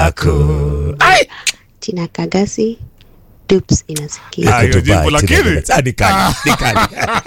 yako Ai! Tina Kagasi Dupes inasikia. Iko hiyo Dubai, jibu lakini. Tina Kagasi. Ah, ni kali, ni kali.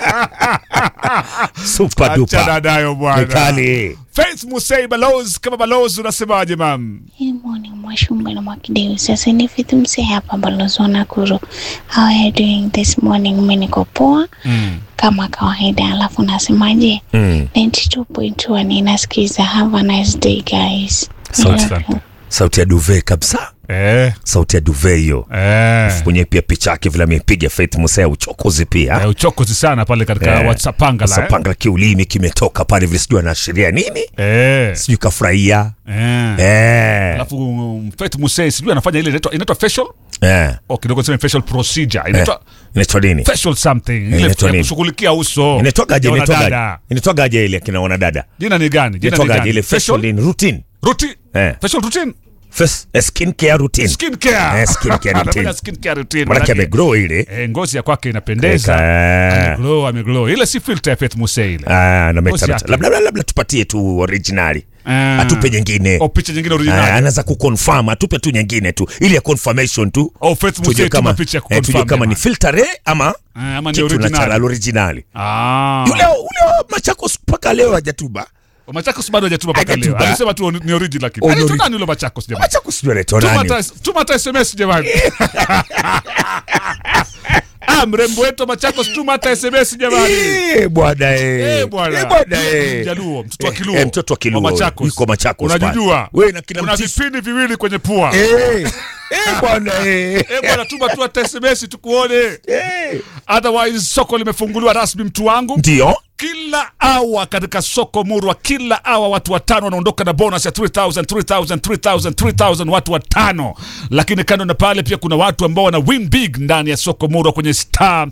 Super Achana duper. nayo Ni bwana. kali. Faith Musei balozi kama balozi unasemaje mam? Good morning, Mwashumba na Mwakideu. Sasa ni Faith Msee hapa balozi wa Nakuru. How are you doing this morning? Mimi niko poa kama kawaida, alafu nasemaje? Mm. 92.1 inasikiza. Have a nice day guys. Sauti, I love you. sauti ya duve kabisa Eh, sauti ya duve hiyo eh. mwenyewe pia picha yake vile amepiga Faith Musea uchokozi pia Eh, uchokozi sana pale katika Eh, WhatsApp pangala. Sasa Eh? panga kiulimi kimetoka pale vile sijui anaashiria nini Eh. sijui kafurahia Eh. eh. Alafu um, Faith Musei sijui anafanya ile inaitwa inaitwa facial eh. au kidogo sema facial procedure. Inaitwa inaitwa nini facial something. Ile Inaitwa ya nini? kushughulikia uso. inaitwagaje ya inaitwagaje wanadada. inaitwagaje ile akina wanadada Jina ni gani? Jina ni inaitwagaje gani? ile facial Facial in routine routine. eh. Facial routine. Face, eh, skin care routine Skin care. Eh, skin care routine. Anafanya skin care routine. manake manake- amegrow ile Eh, ngozi ya kwake inapendeza. Eka, Ameglow, ameglow. Ile si filter ya Faith Musei ile. ah, na meta- Ngozi yake. labda, labda, labda tupatie tu originali Ah. atupe nyingine O picha nyingine Ah, original. anaweza kuconfirm atupe tu nyingine tu ili ya confirmation tu Oh, Faith tujue Musei kama, tuma picha ya eh, tujue kuconfirm kama ni jamani. filter ama Ah, ama ni kitu original. natural originali Ah. yule ule wa Machakos mpaka leo hajatuba Machakos bado hajatuma mpaka leo. Hajatuma. Alisema tu ni original lakini. Oh, ni Anaitwa ori- nani yule Machakos jamani? Machakos sijui anaitwa Tuma nani hata tuma hata SMS jamani. Ah, mrembo wetu wa Machakos tuma hata SMS jamani. Eh, bwana eh. Eh, bwana. Eh, bwana eh. Mjaluo, mtoto wa Eh, Kiluo. eh, mtoto wa Kiluo. Wa Machakos. Yuko Machakos pale. Unajijua? Wewe na kila Kuna mtisi. vipindi viwili kwenye pua. Eh, eh, bwana eh. Eh, bwana tuma tu hata SMS tukuone. Eh. Otherwise soko limefunguliwa rasmi mtu wangu. Ndio. kila awa katika soko murwa kila awa watu watano wanaondoka na bonus ya 3000 3000 3000 3000 watu watano lakini kando na pale pia kuna watu ambao wana win big ndani ya soko murwa kwenye star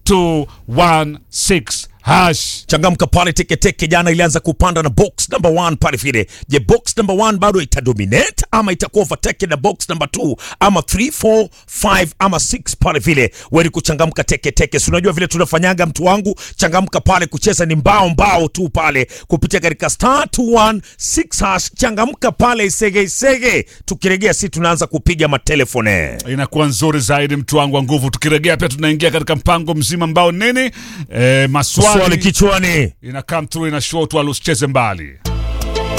216 hash changamka pale teketeke jana ilianza kupanda na box number one pale vile je box number one bado itadominate ama itakuwa overtaken na box number two ama 3 4 5 ama 6 pale vile weli kuchangamka teketeke si unajua vile tunafanyaga mtu wangu changamka pale kucheza ni mbao mbao tu pale kupitia katika star 216 hash changamka pale isege isege tukiregea si tunaanza kupiga matelefone inakuwa nzuri zaidi mtu wangu wa nguvu tukiregea pia tunaingia katika mpango mzima ambao nini e, maswali swali kichwani ina come through ina show tu usicheze mbali